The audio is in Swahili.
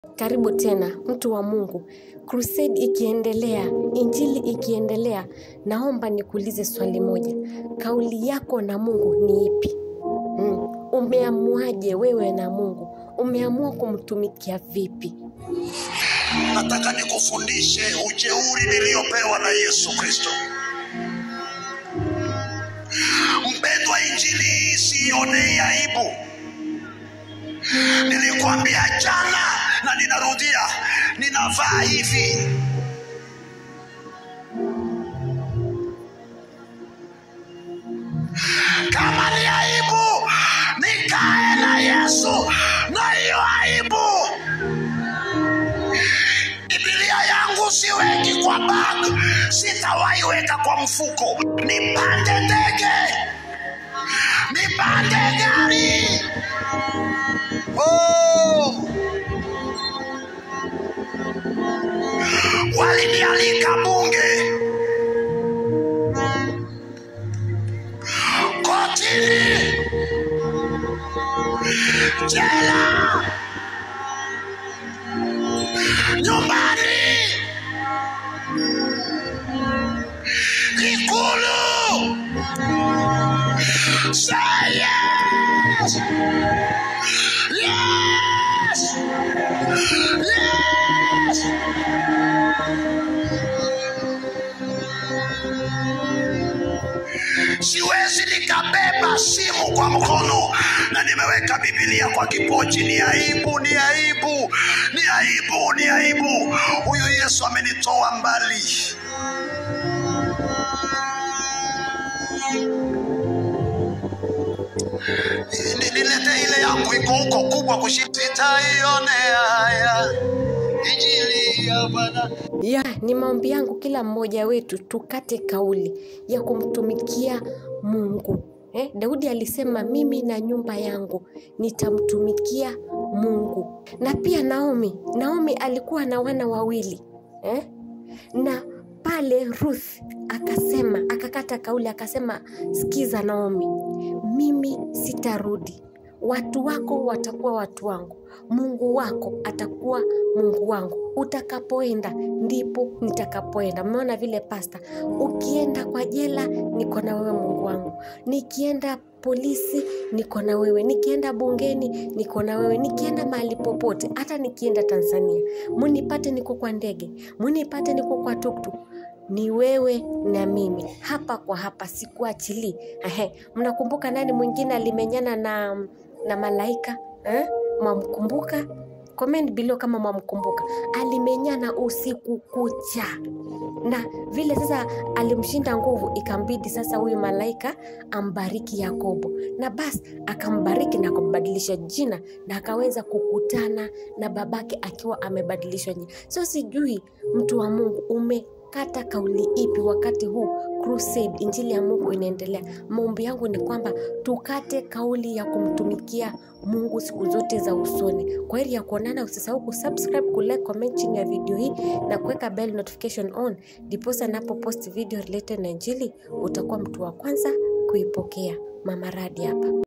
Karibu tena mtu wa Mungu. Crusade ikiendelea, injili ikiendelea, naomba nikuulize swali moja. Kauli yako na Mungu ni ipi? Mm. Umeamuaje wewe na Mungu? Umeamua kumtumikia vipi? Nataka nikufundishe ujeuri niliyopewa na Yesu Kristo. Mpendwa, injili hii siionei aibu. Nilikwambia jana na ninarudia, ninavaa hivi. Kama ni aibu, nikae na Yesu na hiyo aibu. Biblia yangu siweki kwa bag, sitawahi weka kwa mfuko. Nipande ndege, nipande gari. Oh! Walinialika bunge, kotini, jela, nyumbani, ikulu. Say yes! Yes! Yes! Siwezi nikabeba simu kwa mkono na nimeweka Biblia kwa kipochi. Ni aibu, ni aibu, ni aibu, ni aibu. Huyu Yesu amenitoa mbali. Ni- Nilete ile yangu iko huko kubwa kushinda, sitaionea haya injili ya Bwana. Ya, ni maombi yangu kila mmoja wetu tukate kauli ya kumtumikia Mungu. Eh, Daudi alisema mimi na nyumba yangu nitamtumikia Mungu. Na pia Naomi, Naomi alikuwa na wana wawili. Eh? Na pale Ruth akasema, akakata kauli akasema, sikiza Naomi, mimi sitarudi. Watu wako watakuwa watu wangu, Mungu wako atakuwa Mungu wangu. Utakapoenda ndipo nitakapoenda. Mmeona vile pasta, ukienda kwa jela niko na wewe Mungu wangu, nikienda polisi niko na wewe, nikienda bungeni niko na wewe, nikienda mahali popote, hata nikienda Tanzania, munipate niko kwa ndege, munipate niko kwa tuktuk ni wewe na mimi hapa kwa hapa, sikuachilii. Ehe, mnakumbuka nani mwingine alimenyana na na malaika eh? Mwamkumbuka? Comment below kama mwamkumbuka. Alimenyana usiku kucha, na vile sasa alimshinda nguvu, ikambidi sasa huyu malaika ambariki Yakobo, na basi akambariki na kumbadilisha jina, na akaweza kukutana na babake akiwa amebadilishwa jina. So sijui mtu wa Mungu ume kata kauli ipi wakati huu crusade injili ya Mungu inaendelea. Maombi yangu ni kwamba tukate kauli ya kumtumikia Mungu siku zote za usoni. Kwa heri ya kuonana, usisahau kusubscribe, kulike, comment chini ya video hii na kuweka bell notification on, ndiposa napo post video related na injili utakuwa mtu wa kwanza kuipokea. Mama Radi hapa.